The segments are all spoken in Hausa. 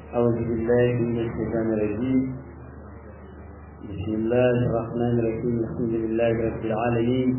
أعوذ بالله من الشيطان الرجيم بسم الله الرحمن الرحيم الحمد لله رب العالمين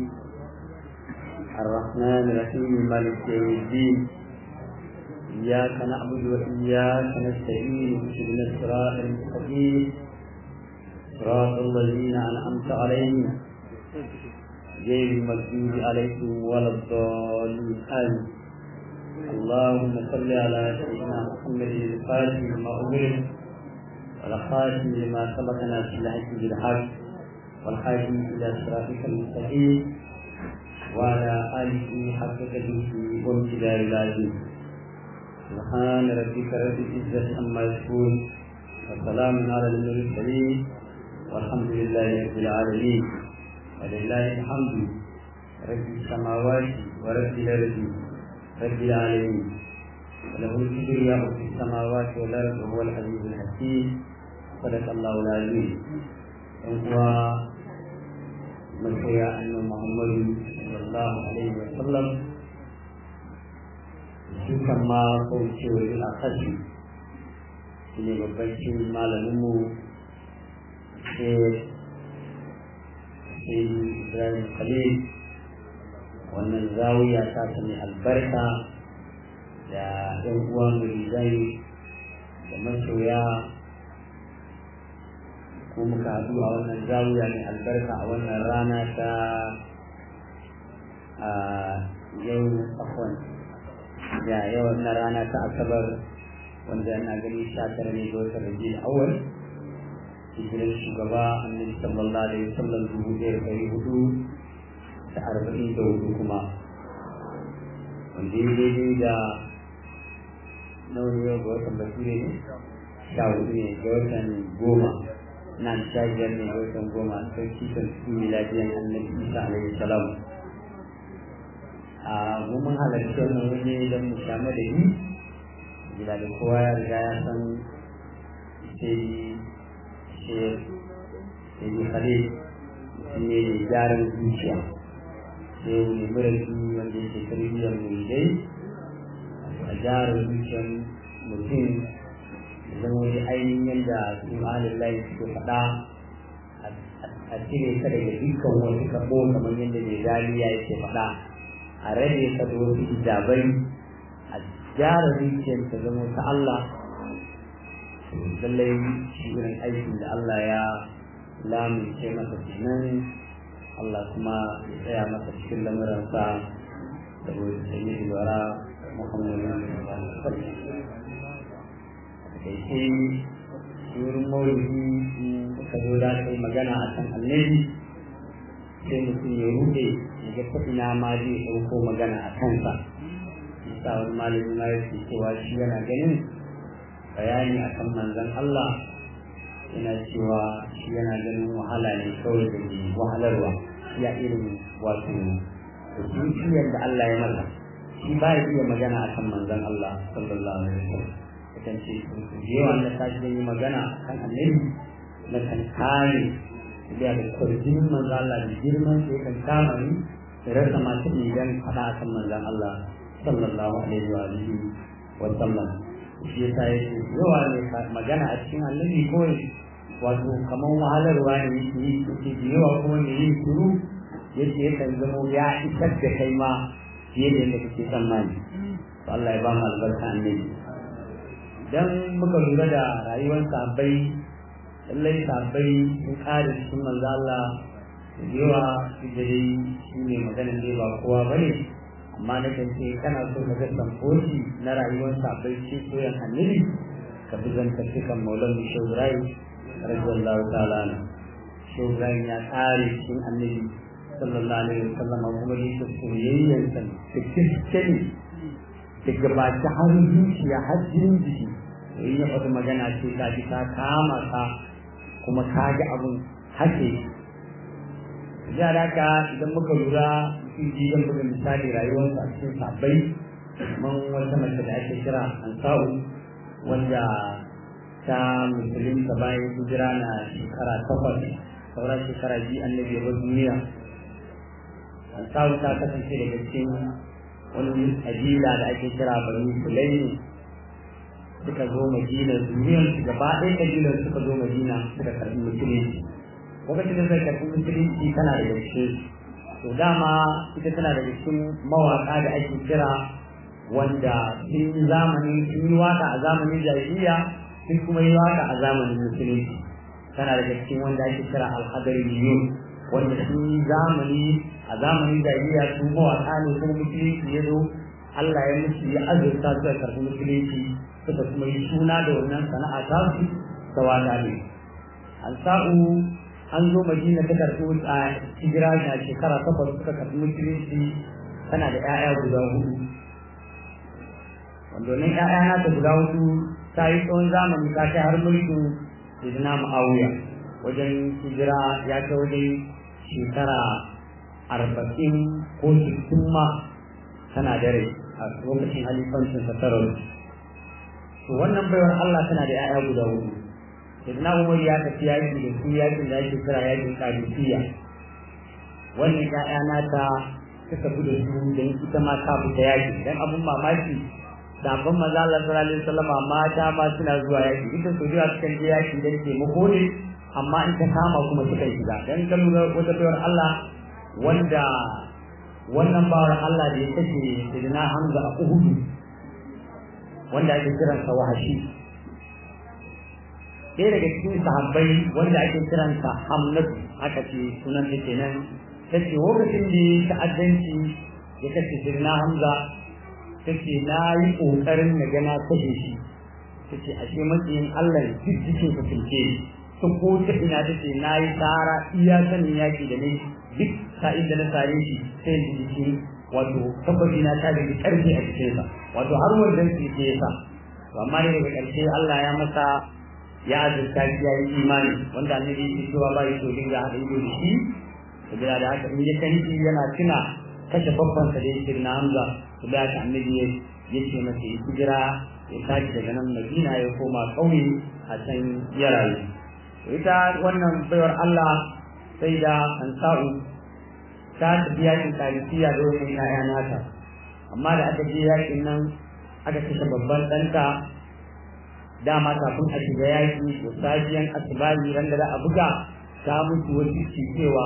الرحمن الرحيم مالك يوم الدين إياك نعبد وإياك نستعين اهدنا الصراط المستقيم صراط الذين أنعمت عليهم غير المغضوب عليهم ولا الضالين آمين اللهم صل على سيدنا محمد الفاتح لما أمر والخاتم لما سبقنا في الحج بالحق والحاكم إلى صراطك المستقيم وعلى آله حق قدره وامتدار العظيم سبحان ربك رب العزة عما يصفون وسلام على المرسلين والحمد لله رب العالمين ولله الحمد رب السماوات ورب الأرض رب العالمين وله الكبرياء في السماوات والأرض وهو العزيز الحكيم صدق الله العظيم وهو مسيا أن محمد صلى الله عليه وسلم dukan ma kaucewar a kashi shi ne babban shi malaminmu sai ibrahim khalil wannan zawiya ta sami albarka da ɗan uwa muridai da masoya ko muka haɗu a wannan zawiya mai albarka a wannan rana ta a yau afon da yau na rana ta asabar wanda ana gani sha tara ne ga watan rabi awal hijirar shugaba annabi sallallahu alaihi wasallam dubu ɗaya da ɗari hudu da arba'in da hudu kuma wanda ya daidai da nawa ne ga watan bature ne sha hudu ne ga watan goma na sha biyar ne ga watan goma sarki kan su miladiyan annabi isa alaihi salam a mun halarci wannan wani don mu sha madadi gida da kowa ya riga ya san sai sai sai khalil ne gyaran zuciya sai wani murabi wanda yake tarbiyyar muridai a gyara zuciyar mutum zama wani ainihin yadda su ahalin layi suke faɗa a cire ka daga dukkan wasu kabo kamar yadda mai galiya yake faɗa a rage ka da wasu hijabai a gyara zuciyar ta zama ta Allah lallai shi irin aikin da Allah ya lamince masa kenan Allah kuma ya tsaya masa cikin lamuransa da wani sanyi lura Muhammadu da ke wurin maulidi suka zo da kai magana a kan annabi sai mutum ya rude ya ga ta ina ma zai ɗauko magana a kansa isa wani malami ma yake cewa shi yana ganin bayani akan manzon Allah yana cewa shi yana ganin wahala ne kawai da ke wahalarwa ya irin wato zuciyar da Allah ya masa shi ba ya iya magana akan manzon Allah sallallahu alaihi wasallam kan ce da yawa na tashi yi magana kan annabi na kan kare da da kwarjin manzon Allah da girman sai kan kama ni da rasa masu idan faɗa akan manzon Allah sallallahu alaihi wa alihi wa sallam shi yasa yake yawa ne magana a cikin annabi kawai wato kamar wahalarwa ne yake yi yake da yawa kuma ne yin shiru yake yakan zama ya isar da kai ma fiye da yadda kake tsammani Allah ya ba mu albarka annabi dan muka lura da rayuwar sahabbai lallai sahabbai sun kare cikin manzo Allah da yawa su da dai shi ne maganar dai ba kowa bane amma na kan ce kana so ka ga samfoci na rayuwar sahabbai ce koyan annabi ka bi zantattukan maulan shaurai radiyallahu ta'ala na shaurai ya kare cikin annabi sallallahu alaihi wasallam kuma ne ta soyayyen sa da kiskeni daga baki har zuciya har jinin jiki in ya faɗi magana ce ka ji ta kama ka kuma ka ga abun hake ya da ka idan muka lura cikin jiyan buga misali rayuwarsa a cikin sabbai man wata mace da ake kira ansa'u wanda ta musulunta bayan hijira na shekara takwas sauran shekara biyu annabi ya bar duniya ansa'u ta kasance daga cikin wani kabila da ake kira bani sulaimi suka zo madina zuriyar su gaba ɗaya kabilar suka zo madina suka karɓi musulunci lokacin da suka karɓi musulunci tana da gaske to dama ita tana da cikin mawaƙa da ake kira wanda sun yi zamani sun yi waka a zamanin jahiliya sun kuma yi waka a zamanin musulunci tana da cikin wanda ake kira alhadariyun wanda sun yi zamani a zamanin jahiliya su mawaƙa ne kuma musulunci ya zo Allah ya musu ya azurta su da karɓi musulunci suka kuma yi suna da wannan sana'a ta su ta waka ne an sa'u an zo madina ta karɓi a hijira a shekara takwas suka karɓi musulunci tana da 'ya'ya guda hudu wanda wannan 'ya'ya nata guda hudu ta yi tsawon zamani ta kai har mulkin Sayyidina Muawiya wajen hijira ya kai wajen shekara arba'in ko sittin ma tana dare a lokacin halifancin satarar to wannan baiwar Allah tana da 'ya'ya guda hudu Sayyidina Umar ya tafi yaki da su yakin da ake kira yakin Qadisiyya wannan 'ya'ya nata suka fi da su don ita ma ta fita yaki dan abun mamaki sabon maza Allah sallallahu alaihi wasallam mata ma suna zuwa yaki ita su zuwa cikin je yaki dan taimako ne amma in ta kama kuma suka shiga dan kan wata bayar Allah wanda wannan bawar Allah da ya kashe Sayyidina Hamza a Uhud wanda ake kiransa wahashi ɗaya daga cikin sahabbai wanda ake kiransa Hamnatu aka ce sunan ta kenan ta ce lokacin da ya ta'addanci ya kashe Sayyidina Hamza take na yi ƙoƙarin na gana kashe shi take ashe matsayin Allah duk jikin ka tilke ta ko ta ina take na yi tsara iya sanin yaƙi da ne duk sa'in da na sare shi sai da jiki wato tabbaci na ta da ƙarfi a jikinsa wato har wannan ke ke yasa amma ne daga ƙarshe Allah ya masa ya azurta shi ya yi imani wanda annabi yake cewa ba yi so dinga haɗa ido da shi saboda da haka in ya kanki yana tuna kashe babban sa da yake na Hamza to da haka annabi ya ce masa ya hijira ya tashi daga nan Madina ya koma ƙauye a can ya rayu ita wannan baiwar Allah sai da Ansa'u ta tafi yakin Kalisiya da wani ƴaƴa nata amma da aka je yakin nan aka kashe babban ɗanta dama kafin a shiga yaki da safiyan asibari ran da za a buga ta mutu wasu cewa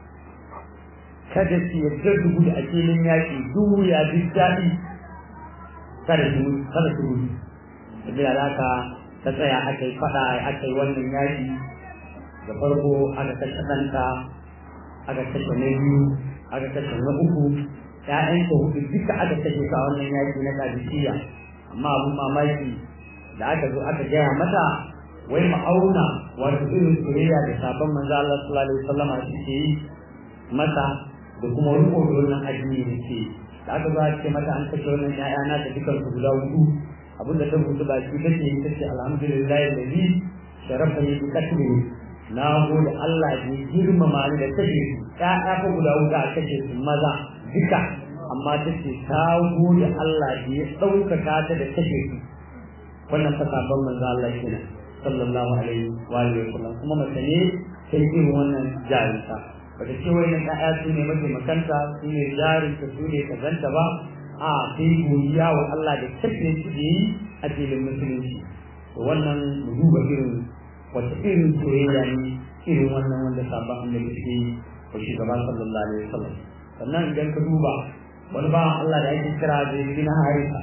kada su yarda su gudu a filin yaƙi duhu ya ji daɗi kada su kada su gudu sabila da haka ta tsaya aka yi faɗa aka yi wannan yaƙi da farko aka kashe ɗanta aka kashe na biyu aka kashe na uku ƴaƴanta hudu duka aka kashe ka wannan yaƙi na kadisiya amma abun mamaki da aka zo aka gaya mata wai ma'auna wato irin soyayya da sabon manzo Allah sallallahu alaihi wasallam suke yi masa da kuma riko da wannan addini da ke da aka zo a ce mata an kashe wannan ƴaƴa na da dukan su guda hudu abinda ta rubuta ba shi take yi tace alhamdulillah alladhi sharafa ni bi katbi na gode Allah da ya girmama ni da kashe su ƴaƴa ko guda hudu a kashe su maza duka amma tace ta gode Allah da ya ɗaukaka ta da kashe su wannan fa sabon manzo Allah kenan sallallahu alaihi wa alihi wa sallam kuma mace ne sai irin wannan jarinta bata ce wannan ƴaƴa su ne mataimakanta su ne jarinta su ne kazanta ba a sai godiya wa Allah da kafe su da yi a filin musulunci to wannan mu duba irin wata irin soyayya ne irin wannan wanda sabon annabi suke yi wa shugaba sallallahu alaihi wasallam sannan idan ka duba wani ba Allah da ake kira da bin harisa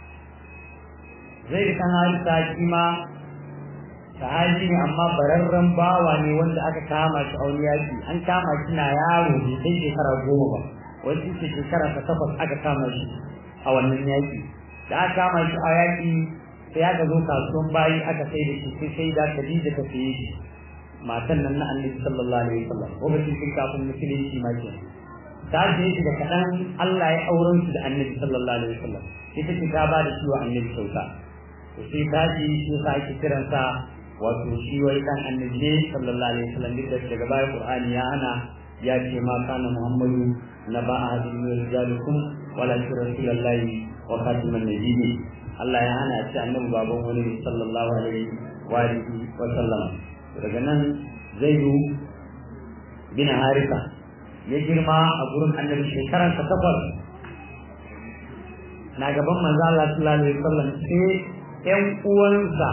zai kan harisa shi ma sahabi ne amma bararren bawa ne wanda aka kama shi a wani yaki an kama shi na yaro bai kai shekara goma ba wani ce shekara ta takwas aka kama shi a wannan yaki da aka kama shi a yaki sai aka zo kasuwan bayi aka sai da shi sai sai da Khadija ta saye shi matan nan na Annabi sallallahu alaihi wasallam lokacin sun kafin musulunci ma ke ta je shi da kadan Allah ya auren shi da Annabi sallallahu alaihi wasallam ita ce ta ba da shi wa Annabi kyauta to sai ta ji shi sa ake kiransa wato shi wai dan annabi ne sallallahu alaihi wasallam duk da daga baya qur'ani ya ana ya ce ma kana muhammadu naba ahadin min rijalikum wala rasulullahi wa khatiman nabiyyi Allah ya hana ce annabi baban wani ne sallallahu alaihi wa alihi wa sallam daga nan zaidu bin harisa ya girma a gurin annabi shekaran ta takwas na gaban manzo Allah sallallahu alaihi wasallam sai ƴan uwansa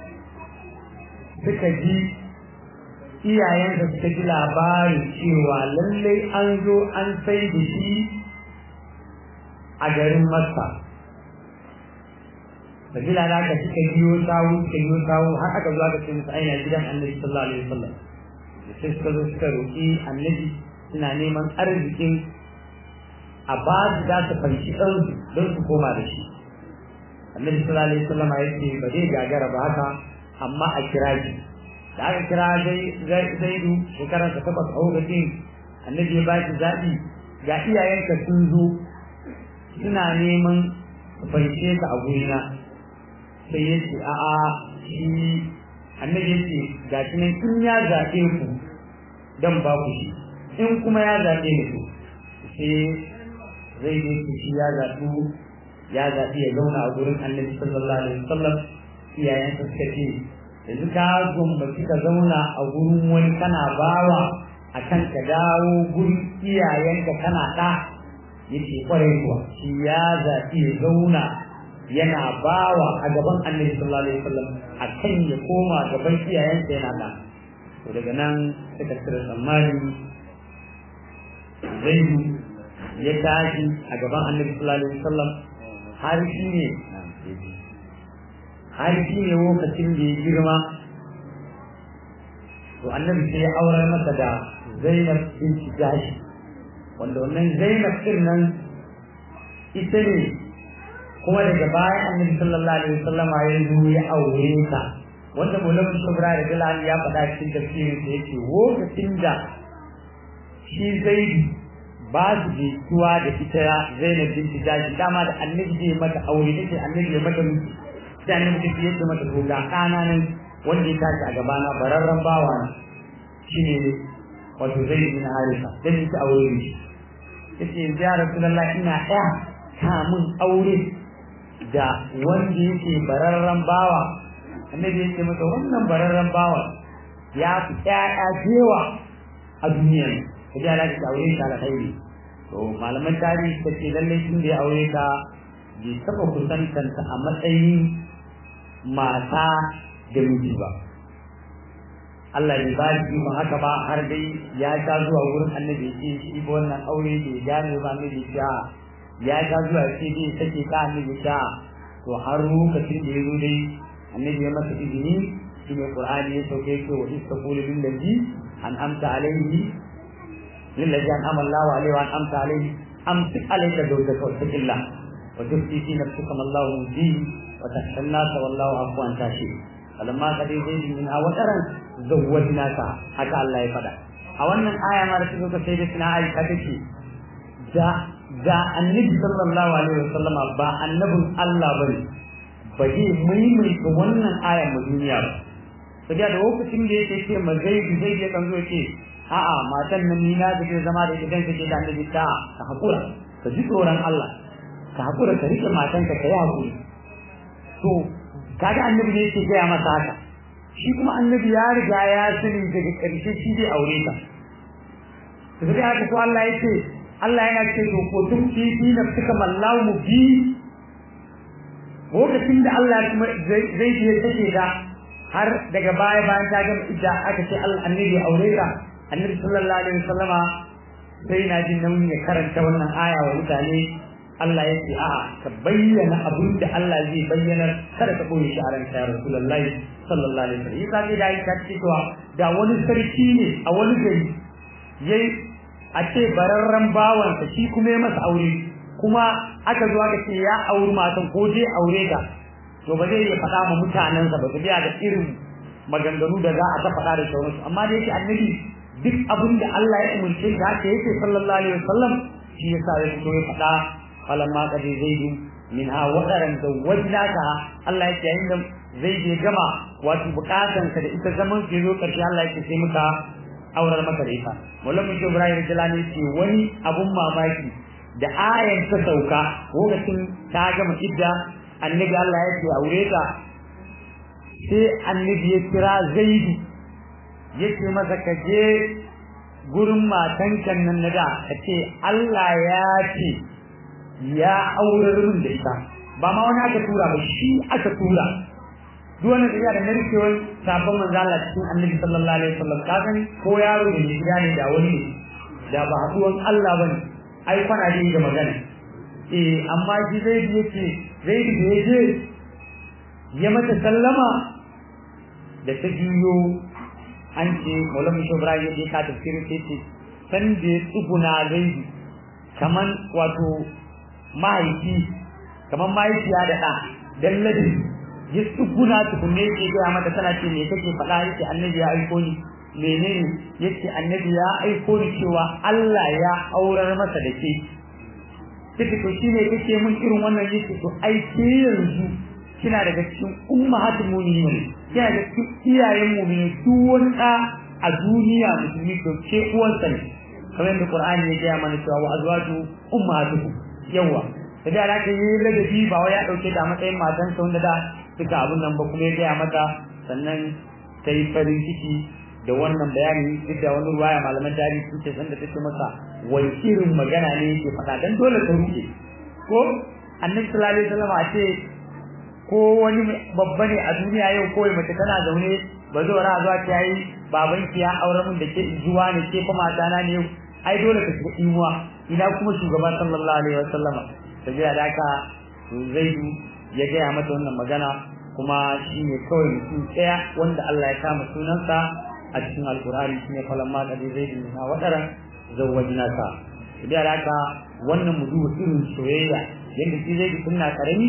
suka ji iyayensa suka ji labarin cewa lallai an zo an sai da shi a garin Makka sabila da aka suka biyo sawu suka biyo sawu har aka zo aka ce musu aina gidan annabi sallallahu alaihi wasallam sai suka zo suka roƙi annabi suna neman arzikin a ba su za su fanci ɗansu don su koma da shi annabi sallallahu alaihi wasallam ya ce ba zai gagara ba haka amma a kira shi da aka kira zaidu shekarar ta takwas a lokacin annabi ya ba shi zaɓi ga iyayenka sun zo suna neman su fanshe ka a gurina sai ya ce a'a shi annabi ya ce ga shi nan in ya zaɓe ku dan ba ku shi in kuma ya zaɓe ni ku sai zai je ku shi ya zaɓu ya zaɓi ya zauna a gurin annabi sallallahu alaihi wasallam iyayen suka ce yanzu ka gumbaci ka zauna a gurin wani kana bawa a kan ka dawo gurin iyayenka kana ɗa yake kwarai kuwa shi ya zaɓi ya zauna yana bawa a gaban annabi sallallahu alaihi wasallam a kan ya koma gaban iyayensa yana ɗa to daga nan suka cire tsammani zaidu ya tashi a gaban annabi sallallahu alaihi wasallam har shi ne har shi ne lokacin da ya girma to annabi sai ya aurar masa da Zainab binti Jahsh wanda wannan Zainab din nan ita ne kuma daga baya annabi sallallahu alaihi wasallam ya zo ya aure ta wanda Maulana Shubra da Bilal ya faɗa cikin tafsirin da yake lokacin da shi Zaidu ba su jituwa da ita Zainab binti Jahsh dama da annabi zai mata aure take annabi ya mata miji sai annabi take yadda mata to ga kana nan wanda ya tashi a gabana bararren bawa ne shine wato Zaid bin Harisa dan ita aure ne yace ya Rasulullah ina ɗaya ta mun aure da wanda yake bararren bawa annabi yake mata wannan bararren bawa ya fi ƴaƴa jewa a duniya kaje ala ta aure ta alkhairi to malaman tarihi ta ce lallai tun da ya aure ta bai taɓa kusantanta a matsayin mata da miji ba Allah bai ba shi ba haka ba har dai ya ta zuwa wurin annabi ce shi ba wannan aure bai gane ba annabi ce ya ta zuwa ce dai take ka annabi ta to har lokacin da ya zo dai annabi ya masa izini shi ne qur'ani ya sauke ce wa istaqulu bil ladhi an amta alaihi للذي أنعم الله عليه وأنعمت عليه أمسك عليك زوجك واتق الله وتخفي في نفسك ما الله مبديه وتخشى الناس والله عفو عن تاشي فلما قضي زيد منها وترا زوجناك حتى الله يفدا a wannan aya ma da suka sai da suna aisha take da da annabi sallallahu alaihi wasallama ba annabin Allah bane ba zai maimaita wannan aya mu duniya ba sai da lokacin da yake ce ma zai zai ya kan zo ce a'a matan nan ni na da zama da ita kanta ce da annabi ta ka hakura ka ji tsoron Allah ka hakura ka rike matanka ka yi hakuri to kaga annabi ne yake gaya masa haka shi kuma annabi ya riga ya sani daga ƙarshe shi zai aure ta to sai haka ko Allah yake Allah yana ce to ko tun fi fi nafsika mallahu bi lokacin da Allah kuma zai je take da har daga baya bayan ta gama idda aka ce Allah annabi aure ta annabi sallallahu alaihi wasallama sai na jin nauyin ya karanta wannan aya wa mutane Allah ya ce a'a ka bayyana abin da Allah zai bayyana kada ka koyi shi a ranka ya rasulullahi sallallahu alaihi wasallam yasa ne da yi ta cewa da wani sarki ne a wani gari yayi a ce bararren bawansa shi kuma ya masa aure kuma aka zo aka ce ya auri matan ko je aure ta to ba zai iya faɗa ma mutanensa ba su biya da irin maganganu da za a ta faɗa da sauransu amma da yake annabi duk abin da Allah ya umarce da haka yake sallallahu alaihi wasallam shi yasa ya fito ya faɗa falamma qad zaidu min ha wadaran zawwajnaka Allah yake yayin da zai je gama wato bukatan ka da ita zaman ke zo karshe Allah yake sai muka aurar maka da ita wallan mutum Ibrahim Jalani ce wani abun mamaki da ayan ta sauka lokacin ta gama idda annabi Allah ya ce aure ta sai annabi ya kira Zaidu yace masa ka je gurin matankan nan na da ka ce Allah ya ce ya aurar min da ita ba ma wani aka tura ba shi aka tura duk wani tafiya da narkewar sabon manzo Allah cikin annabi sallallahu alaihi wasallam ka gani ko yaro da gida ne da wani ne da ba haduwan Allah bane ai kwana da ga magana eh amma shi zai yake zai da yaje ya mata sallama da ta juyo an ce Maulana Ibrahim ya ka tafsiri ce ce san da ya tsuguna zai kaman wato mahaifi kaman mahaifiya da ɗa dan ladi ya tsuguna tukunne ke gaya mata tana ce me kake faɗa yake annabi ya aiko ni menene yace annabi ya aiko ni cewa Allah ya aurar masa da ke kike to shine kake mun irin wannan yake to ai ke yanzu kina daga cikin ummahatul mu'minin kina daga cikin iyayen mu'minin duk wani da a duniya musulmi to ke uwansa ne kamar yadda Qur'ani ya gaya mana cewa wa azwaju ummahatukum yawa da da aka yi ladabi ba wai ya dauke ta matsayin matan sa wanda da suka abun nan ba kuma ya gaya mata sannan ta yi farin ciki da wannan bayani duk da wani ruwaya malaman tarihi sun ce sanda take masa wani irin magana ne yake faɗa dan dole ta ruke ko annabi sallallahu alaihi wasallam a ce ko wani babba ne a duniya yau ko mace tana zaune ba zo ra zuwa ta yi baban ki ya aure mun da ke zuwa ne ke kuma dana ne yau ai dole ka shiga imuwa ina kuma shugaba sallallahu alaihi wasallama tabiya da haka zaidu ya gaya mata wannan magana kuma shi ne kawai mutum ɗaya wanda Allah ya kama sunansa a cikin alkur'ani shine falamma qadi zaidu na wadara zawwajna sa tabiya da haka wannan mu duba irin soyayya yadda shi zaidu sunna karami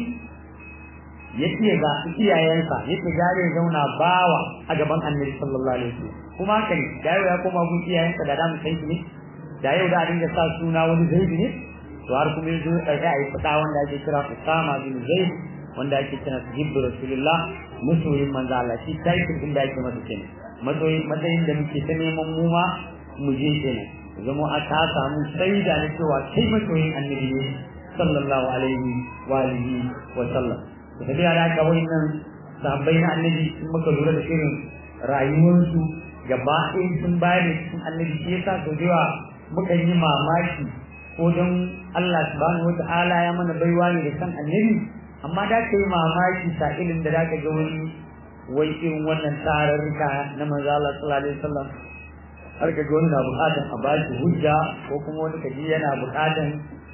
yake ga iyayensa yake gare zauna bawa a gaban annabi sallallahu alaihi wasallam kuma haka ne da yau ya koma gun iyayensa da da mu san shi ne da yau da dinga sa suna wani zaidu ne to har kuma yanzu da ga ai fada wanda ake kira Usama bin Zaid wanda ake kira Hibbu Rasulullah musoyin manzo Allah shi title din da ake masa kenan matsayin matsayin da muke ta neman mu ma mu je kenan zama a ta samu shaida na cewa kai masoyin annabi ne sallallahu alaihi wa alihi wa sallam da dai ala ka wannan sahabbai na annabi sun muka lura da irin rayuwarsu gaba ɗaya sun bayar da cikin annabi shi yasa sau da muka yi mamaki ko don Allah subhanahu wata'ala ya mana baiwa ne da san annabi amma da ka yi mamaki sa'ilin da zaka ga wani wai irin wannan tararruka na manzo Allah sallallahu alaihi wasallam har ka ga wani na bukatan a bashi hujja ko kuma wani kaji yana bukatan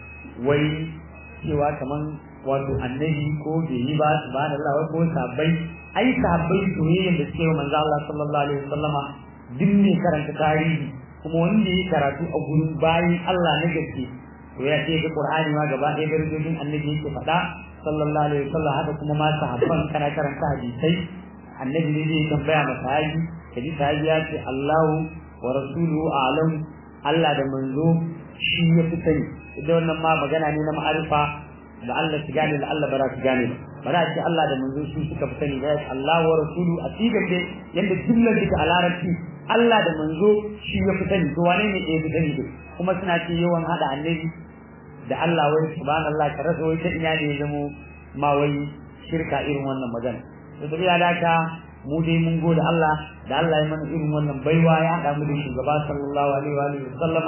wai cewa kaman wato annabi ko bai yi ba subhanallah wai ko sabbai ai sabbai soyayyen da suke wa manzo Allah sallallahu alaihi wasallama duk ne karanta tarihi kuma wanda ya karatu a gurin bayin Allah na gaske to ya ce ga Qur'ani ma gaba ɗaya darajojin annabi yake faɗa sallallahu alaihi wasallam haka kuma ma sahabban kana karanta hadisai annabi ne zai tambaya masa haji kaji sahabi ya ce Allahu wa rasuluhu a'lam Allah da manzo shi ya fi sani idan wannan ma magana ne na ma'arifa da Allah su gane da Allah ba za su gane ba ba za ce Allah da manzo su suka fi sani ba Allah wa rasulu a sigar da yanda jumlar da a larabci Allah da manzo shi ya fi sani to wane ne ya fi sani da kuma suna ce yawan hada annabi da Allah wai subhanallah ka rasa wai ta ina ne ya zamo ma wai shirka irin wannan magana to da da ka mu dai mun gode Allah da Allah ya mana irin wannan baiwa ya hada mu da shugaba sallallahu alaihi wa alihi wasallam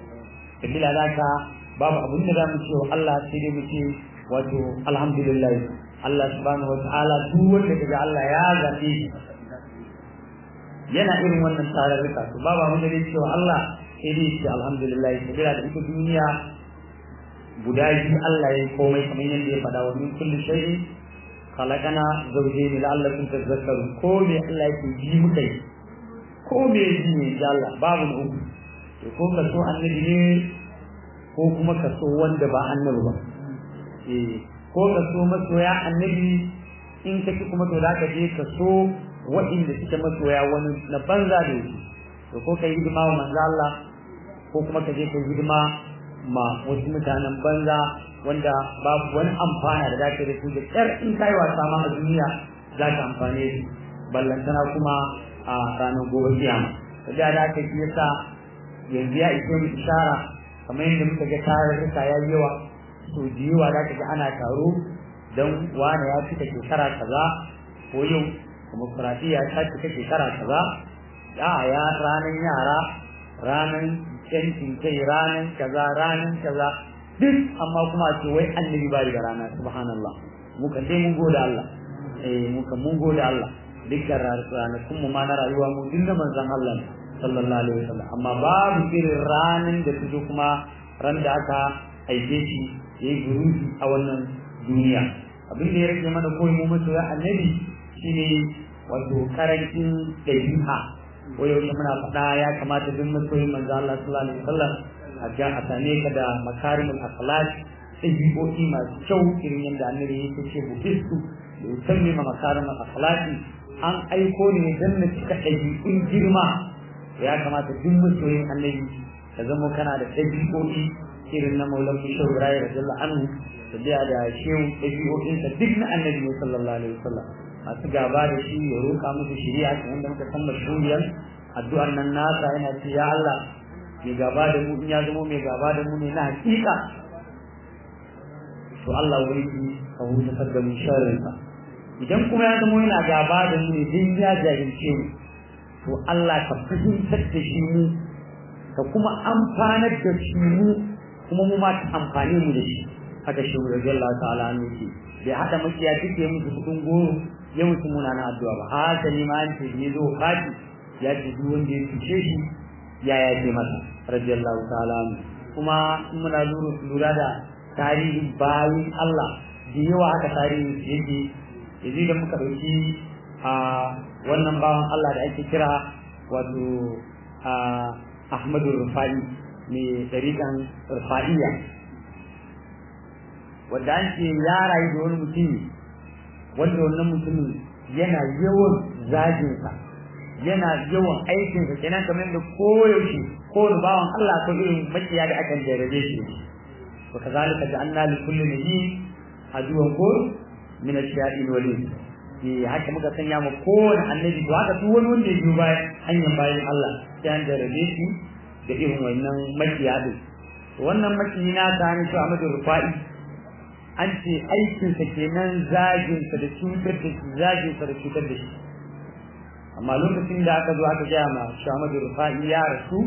kabila da ka babu abin da zamu ce wa Allah sai dai mu ce wato alhamdulillah Allah subhanahu wa ta'ala duk wanda kaga Allah ya zabe shi yana irin wannan tararruka to babu abin da zai ce wa Allah sai dai ce alhamdulillah sabila da ita duniya guda biyu Allah ya yi komai kamar yadda ya faɗa wa min kulli shay'in khalaqana zawjayn la'allakum tadhakkarun ko me Allah yake ji muka yi ko me ji ne da Allah babu na uku to ko ka so annabi ne ko kuma ka so wanda ba annabi ba eh ko ka so masoya annabi in kake kuma to za ka je ka so waɗanda suke masoya wani na banza da yake to ko ka yi hidima wa manzo Allah ko kuma ka je ka yi hidima ma wasu mutanen banza wanda babu wani amfana da zaka da su da kyar in kai wasa ma a duniya za ka amfane su ballantana kuma a ranar gobe kiyama da da aka yi yasa yanzu ya ishe mu ishara kamar yadda muka ga tarurruka ya yi yawa so da yawa za ka ga ana taro don wane ya cika shekara kaza ko yau demokuraɗiyya ta cika shekara kaza ya ya ranar yara ranar yancin kai ranar kaza ranar kaza duk amma kuma ce wai annabi ba da rana subhanallah muka sai mun gode Allah eh muka mun gode Allah dukkan ranakun mu ma na rayuwa mu dinda manzon Allah sallallahu alaihi wasallam amma babu irin ranan da fito kuma ran da aka aike shi yayi guruji a wannan duniya abin da ya rage mana koyi mu masoya annabi shine wato karancin dabi'a wayo muna faɗa ya kamata duk masoyin manzo Allah sallallahu alaihi wasallam a ga a same ka da makarimul akhlaq ɗabi'o'i masu kyau irin yadda annabi yake ce bukistu da yusammi ma makarimul akhlaqi an aiko ne dan na cika ɗabi'un girma ya kamata duk masoyin annabi ka zama kana da ɗabi'o'i irin na maulan bishir ibrahim radiyallahu anhu da biya da shehu ɗabi'o'insa duk na annabi ne sallallahu alaihi wasallam masu gaba da shi ya roƙa musu shari'a kamar da muka san mashhuriyar addu'ar nan nasa yana ce ya Allah mai gaba da mu in ya zama mai gaba da mu ne na hakika to Allah wai ka huta da mu sharrinsa idan kuma ya zama yana gaba da mu ne din ya jahilce mu to Allah ka fahimtar da shi mu ka kuma amfanar da shi mu kuma mu ma ta amfane mu da shi haka shi radiyallahu ta'ala ne ke bai hada makiya duke musu kudin goro ya musu muna na addu'a ba haka ne ma an ce ne zo fati ya ce duk wanda ya cuce shi ya ya ce masa radiyallahu ta'ala kuma in muna lura da tarihin bayin Allah da yawa haka tarihin yake yanzu da muka dauki a wannan bawan Allah da ake kira wato Ahmadu Rufai mai ɗariƙan Rufaiya wanda an ce ya rayu da wani mutum wanda wannan mutumin yana yawan zaginsa yana yawan aikinsa kenan kamar da koyaushe kowane bawan Allah ko irin makiya da akan jarabe shi wa kazalika ja'alna li kulli nabiyyin aduwan ko min ash-shayatin wal ke haka muka sanya ma kowane annabi to haka duk wani wanda ya biyo bayan hanyar bayan Allah sai an jarabe shi da irin wannan makiya din wannan makiyi na ta ne to Ahmadu Rufai an ce aikinsa kenan zaginsa da cutar da shi zaginsa da cutar da shi amma lokacin da aka zo aka gaya ma Ahmadu Rufai ya rasu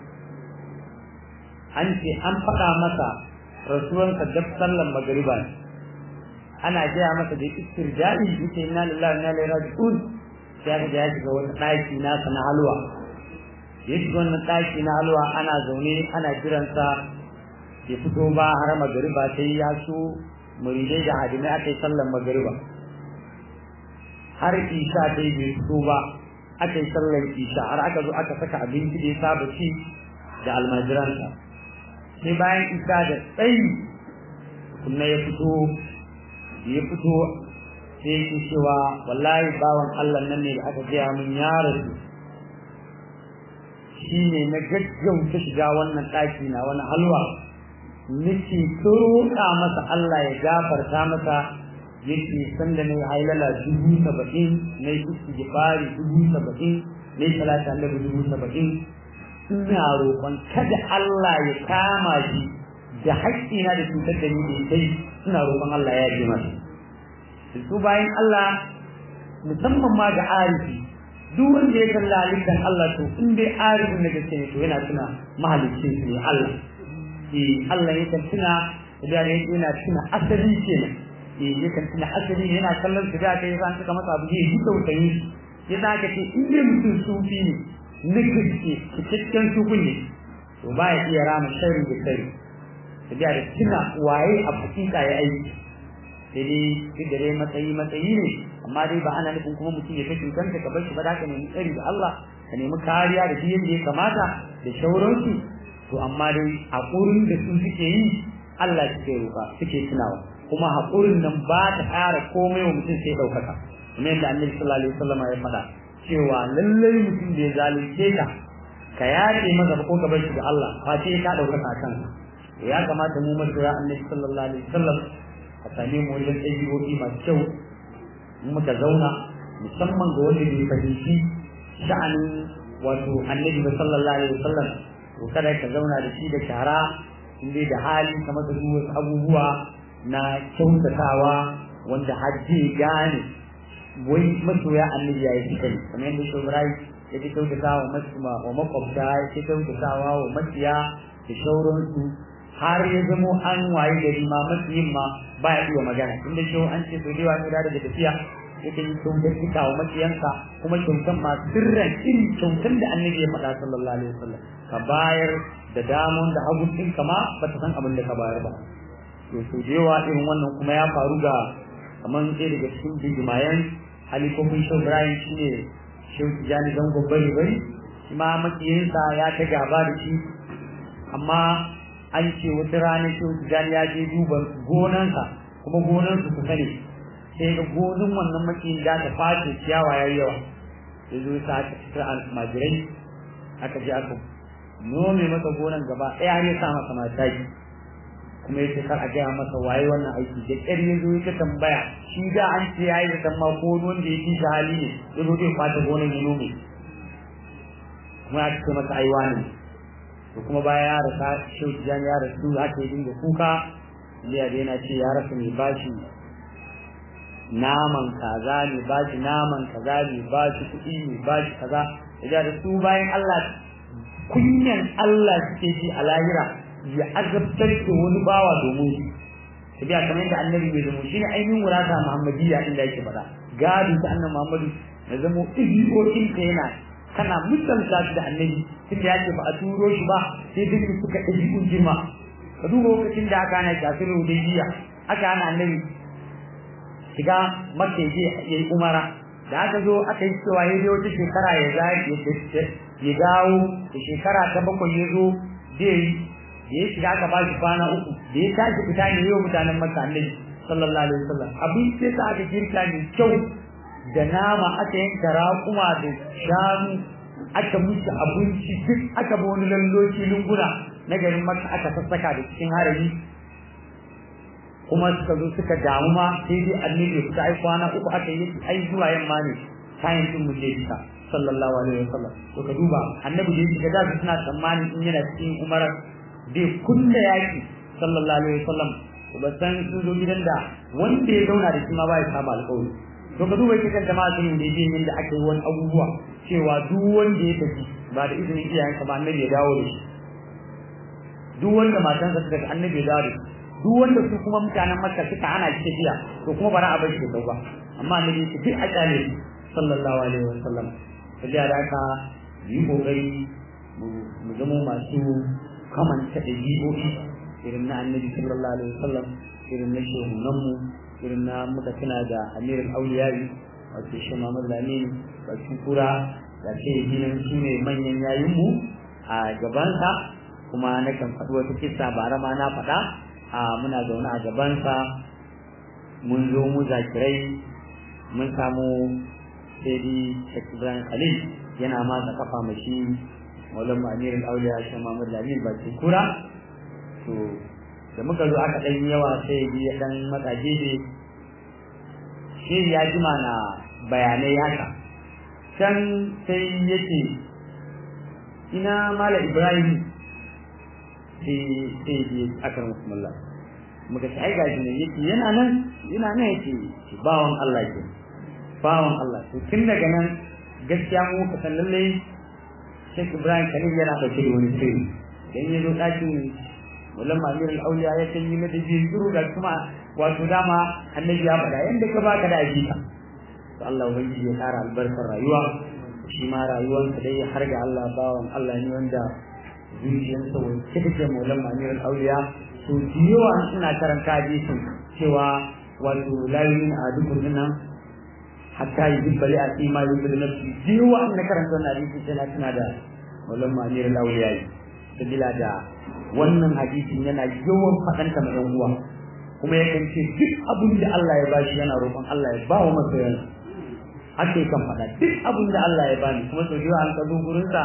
an ce an faɗa masa rasuwansa dab sallan magariba ne ana gaya masa da istirja'i yake inna lillahi wa inna ilaihi raji'un sai ga ya shiga wani ɗaki nasa na halwa ya shiga wannan ɗaki na halwa ana zaune ana jiransa ya fito ba har magariba sai ya so muridai da hadimai aka yi sallan magariba har isha dai bai fito ba aka yi sallan isha har aka zo aka saka abinci da ya saba ci da almajiransa sai bayan isa da tsayi kuma ya fito ya fito sai yake cewa wallahi bawan Allah nan ne da aka gaya min ya rasu shi ne na gaggauta shiga wannan ɗaki na wani halwa nake roƙa masa Allah ya gafarta masa yake sanda ne hailala dubu saba'in na yi istighfari dubu saba'in na yi salata annabi dubu saba'in ina roƙon kada Allah ya kama shi da haƙƙina da cutar da ni da kai ina roƙon Allah ya ji masa su bayan Allah musamman ma ga arifi duk wanda ya kalla halittar Allah to in dai arifin da gaske ne to yana tuna mahalicin su ne Allah eh Allah ya kan tuna da yana tuna asali kenan eh ya kan tuna asali yana kallon su da kai san suka masa abu ne yi tausayi ya da ka ce in dai mutum sufi ne na gaske cikakken sufi ne to ba ya iya rama sharri da sharri da da tuna waye a hakika ya aiki sai dai duk da dai matsayi matsayi ne amma dai ba ana nufin kuma mutum ya kashe kanka ka bar shi ba da ka nemi tsari da Allah ka nemi kariya da biyan da ya kamata da shauransu to amma dai haƙurin da su suke yi Allah suke roƙa suke tunawa kuma haƙurin nan ba ta ƙara komai wa mutum sai ɗaukaka kuma yadda annabi sallallahu alaihi wasallam ya faɗa cewa lallai mutum da ya zalunce ka ka yace masa ko ka bar shi da Allah fa sai ka ɗaukaka kanka ya kamata mu masoya annabi sallallahu alaihi wasallam a same mu wajen ɗabi'o'i masu kyau muka zauna musamman ga wanda bai fahimci sha'anin wato annabi sallallahu alaihi wasallam to kada ka zauna da shi da shara inda da hali kamar da wasu abubuwa na kyautatawa wanda hajji gane wai masoya annabi ya yi suka ne kamar yadda shi Ibrahim ya ji kyautatawa wa makwabta ya ce kyautatawa wa maciya da shauransu har ya zamo an waye gari ma matsiyin ma ba ya iya magana inda shi an ce sau da yawa daga tafiya yake yi kyautar cika wa makiyanka kuma kyautar ma sirran irin kyautar da annabi ya faɗa sallallahu alaihi wasallam ka bayar da damon da hagun ɗinka ma ba ta san abin da ka bayar ba to sau da yawa irin wannan kuma ya faru ga kamar ɗaya daga cikin bijimayen halifofin shau Ibrahim shi ne shau Tijjani zangon bari bari shi ma makiyinsa ya ta gaba da shi amma an ce wata rana shau Tijjani ya je duba gonansa kuma gonansu ku sani sai ga gonin wannan makiyin da ta face ciyawa ya yawa ya zo sa aka fitar almajirai aka je aka nome masa gonan gaba ɗaya har ya sa masa mataki kuma yace kar a gaya masa waye wannan aiki da ƙyar ya zo ya tambaya shi da an ce yayi da tamma ko wanda ya ji hali ne ya zo zai fata gonan ya nome kuma ya ce masa aiwa ne to kuma baya ya rasa shehu jan ya rasu haka ya dinga kuka liya da yana ce ya rasa mai bashi naman kaza ne bashi naman kaza ne bashi kuɗi ne bashi kaza ya da su bayan Allah kunyan Allah suke ji a lahira ya azabtar da wani bawa domin shi ta biya kamar yadda annabi mai zamo shi ne ainihin wurata muhammadiyya inda yake faɗa gado ta annabi muhammadu na zamo ɗigokin ka yana kana misalta shi da annabi tunda ya ce ba a turo shi ba sai duk suka ɗabi'un girma ka duba lokacin da aka hana kafin hudaybiya aka hana annabi shiga makka je ya yi umara da aka zo aka yi cewa ya wata shekara ya ya dawo da shekara ta bakwai ya zo zai da ya shiga aka bashi kwana uku da ya tashi fita ne yau mutanen makka annabi sallallahu alaihi wasallam abin sai sa aka girka ne kyau da nama aka yanka raƙuma da shanu aka musu abinci duk aka bi wani lalloci lunguna na garin makka aka sassaka da cikin harami kuma suka zo suka damu ma sai dai annabi ya fita ai kwana uku aka yi ai zuwa yamma ne kayan din mu je fita sallallahu alaihi wasallam to ka duba annabi da yake da suna tsammanin in yana cikin umara bai kulla yaki sallallahu alaihi wasallam ba san sun zo gidan da wanda ya zauna da shi ma ba ya saba alƙawari to ka duba kitan jama'a sun da yin da aka yi wani abubuwa cewa duk wanda ya tafi ba da izinin iyayensa ba annabi ya dawo da shi duk wanda matansa suka ga annabi ya dawo da shi duk wanda su kuma mutanen makka suka hana shi tafiya to kuma bara a bar shi da ba amma annabi ya duk a kyale sallallahu alaihi wasallam sai da haka yi kokari mu zama masu kamanta ɗabi'o'i irin na annabi sallallahu alaihi wasallam irin na shehunanmu irin na muka tuna da amirin auliyari wato shi Muhammad Lamin bakin kura da ce hinan su ne manyan yayinmu a gabansa kuma na kan faɗi wata kissa bara ma na faɗa a muna zaune a gabansa mun zo mu zakirai mun samu sai Sheikh Ibrahim Khalil yana matsa kafa mashi maulan amirin auliya shi Muhammad Lamin bakin kura to da muka zo aka ɗan yawa sai ya ɗan matsa gefe shi ya jima na bayanai haka can sai yake ina mala ibrahim sai sai ya akar musulmallah muka ci ai gashi ne yake yana nan yana nan yake bawan Allah ke bawan Allah to tun daga nan gaskiya mu ka san lallai Sheikh Ibrahim Khalil yana dauke da wani sirri dan yazo ɗakin wallan mamirin auliya ya kan yi mata jiru da kuma wato dama annabi ya faɗa yanda ka baka da ajika to Allah ubangiji ya kara albarkar rayuwa shi ma rayuwarsa dai har ga Allah bawan Allah ne wanda zuciyarsa wacce take maulan mamirin auliya to yawa ina karanta hadisin cewa wato la yumin adukum dinnan hatta yuhibba li asima yuhibbu nafsi yawa ina karanta wannan hadisi sai na tuna da maulan mamirin auliya sabila da wannan hadisin yana yawan faɗanta ma ‘yan uwa kuma yakan ce duk abin da Allah ya bashi yana roƙon Allah ya ba wa masoyan haka yakan faɗa duk abin da Allah ya bani kuma sau da an ka zo gurinsa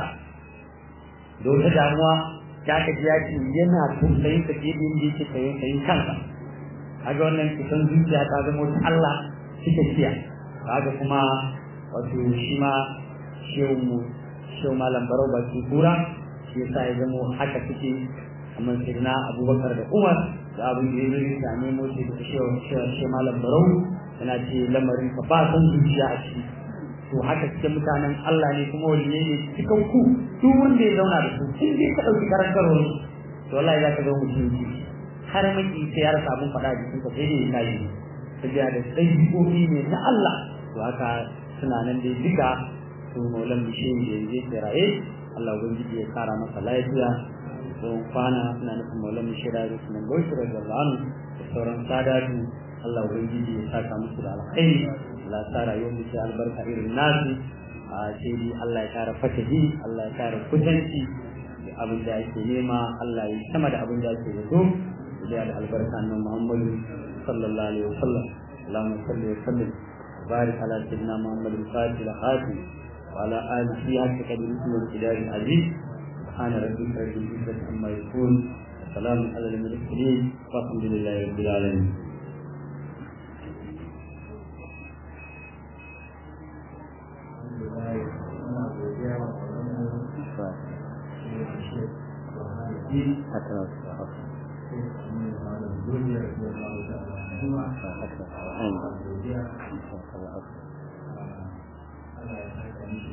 da wata damuwa ya ka ji ya ce yana tausayin ka fiye da yadda yake tausayin kansa kaga wannan kusan zuciya ta zama wata Allah cike ciya kaga kuma wato shi ma shehu mu shehu malam barau baki kura shi yasa ya zama haka suke kamar sirna abubakar da umar da abin da ya zai ta nemo shi da shi malam barau yana ce lamarin ka ba san zuciya a ciki to haka cikin mutanen Allah ne kuma waliyai ne cikin ku duk wanda ya zauna da su in dai ka ɗauki karantarwar to wallahi za ka ga mutum ji har maki sai ya rasa abin faɗa a jikin ka sai dai ya yi tafiya da ɗabi'o'i ne na Allah to haka suna nan dai duka su maulan bishiyin da yanzu ke raye Allah ubangiji ya kara masa lafiya don kwana suna nufin maulan bishira da sunan bauchi da zalanu da sauran sadatu Allah ubangiji ya saka musu da alkhairi Allah ya sa rayuwar mu sai albarka irin nasu a sai dai Allah ya kara fatahi Allah ya kara kusanci da abin da ake nema Allah ya sama da abin da ake zato da albarka nan Muhammadu sallallahu alaihi wasallam اللهم صل وسلم وبارك على سيدنا محمد الفاتح الخاتم وعلى آله حق قدره والكتاب العزيز سبحان ربك رب العزة عما يصفون وسلام على المرسلين والحمد لله رب العالمين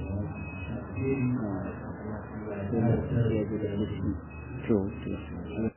Thank you.